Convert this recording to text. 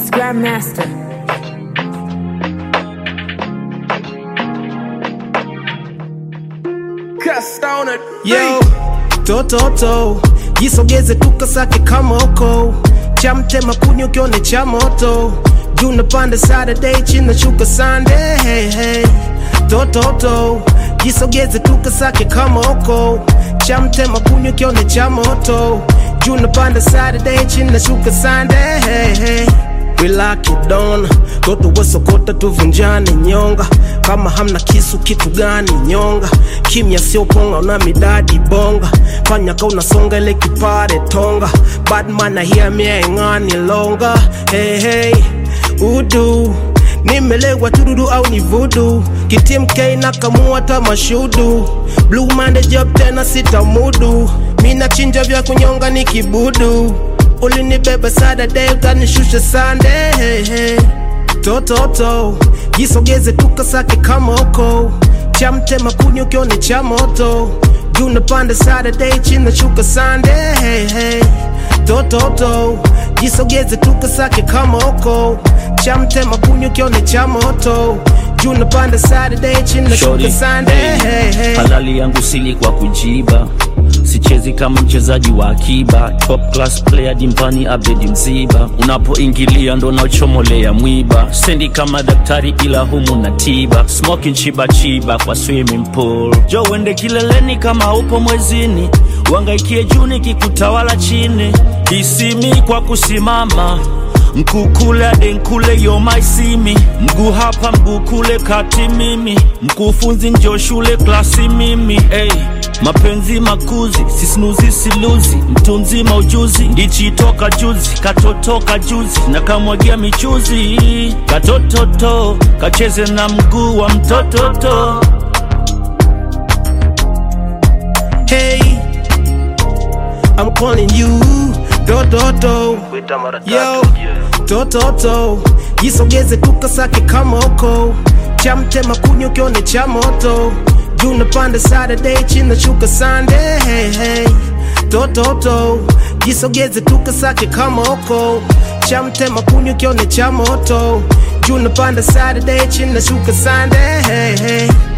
It's Grandmaster. Cast on it. Yo, tototo jisogeze tukasake kama oko chamtema kunywa kione cha moto juu napanda Saturday chini shuka Sunday hey, hey. tototo jisogeze tukasake kama oko chamtema kunywa kione cha moto juu napanda Saturday chini shuka Sunday hey, hey. We lock it down, toto wasokota tuvunjane nyonga kama hamna kisu kitu gani nyonga kimya sio ponga una midadi bonga fanya ka unasonga ile kipare tonga badman na hear me engani longa hey, hey. udu nimelewa tududu au ni vudu kitimk na kamua tamashudu blue mande job tena sitamudu mina chinja vya kunyonga ni kibudu ulinibeba Saturday ukanishusha Sunday hey, hey. tototo jisogeze tukasake kama oko chamtema kunywa kione cha moto juu napanda Saturday chini shuka Sunday hey, hey. tototo jisogeze tukasake kama oko chamtema kunywa kione cha moto juu napanda Saturday chini Shorty, shuka Sunday hey, hey. halali yangu sili kwa kujiba sichezi kama mchezaji wa akiba top class player dimbani abedi mziba unapoingilia ndo naochomolea mwiba sendi kama daktari ila humu na tiba smoking chiba chiba kwa swimming pool jo uende kileleni kama upo mwezini uangaikie juu nikikutawala chini isimi kwa kusimama mkukule adenkule yomaisimi mguu hapa mguu kule kati mimi mkufunzi njo shule klasi mimi hey. mapenzi makuzi sisinuzi siluzi mtu mzima ujuzi ndichitoka juzi katotoka juzi na kamwagia michuzi katototo kacheze na mguu wa mtototo Hey, I'm calling you, do do do. Yo, do do do. Jisogeze tukasake kama oko, chamtema kunywa kione cha moto. Juu napanda Saturday chini shuka Sunday. Hey, hey. Do do do. Jisogeze tukasake kama oko, chamtema kunywa kione cha moto. Juu napanda Saturday chini shuka Sunday. Hey, hey.